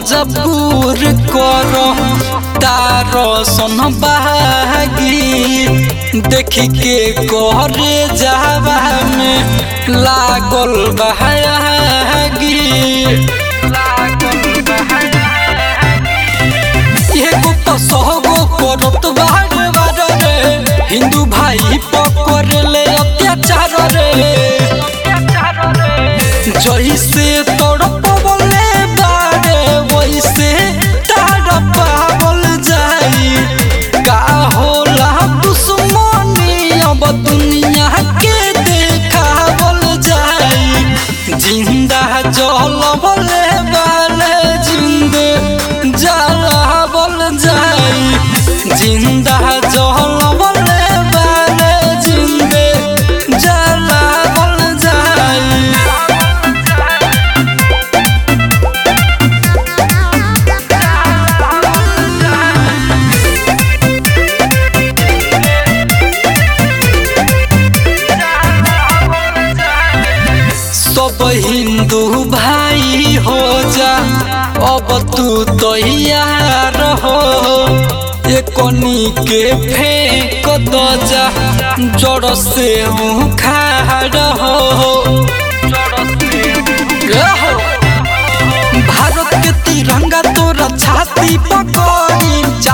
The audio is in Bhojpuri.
मजबूर करो तारो सन बागी देख के करे जावा में लागल बहागी एगो तो सहगो करत बारे बारे रे हिंदू भाई पकड़ ले अत्याचार रे जैसे तड़पवले बारे वैसे तड़पावल जाई का होला दुश्मनी अब दुनिया के देखावल जाई जिंदा जलवले बारे जिंदे जलावल जाई जिंदा जलवले बारे जिंदे जलावल जाई सब हिंदू भाई हो जा अब तू तैयार हो एकनी के फेंक द जा जड़ से उखाड़ हो ए हो। भारत के तिरंगा तोरा छाती पकड़ी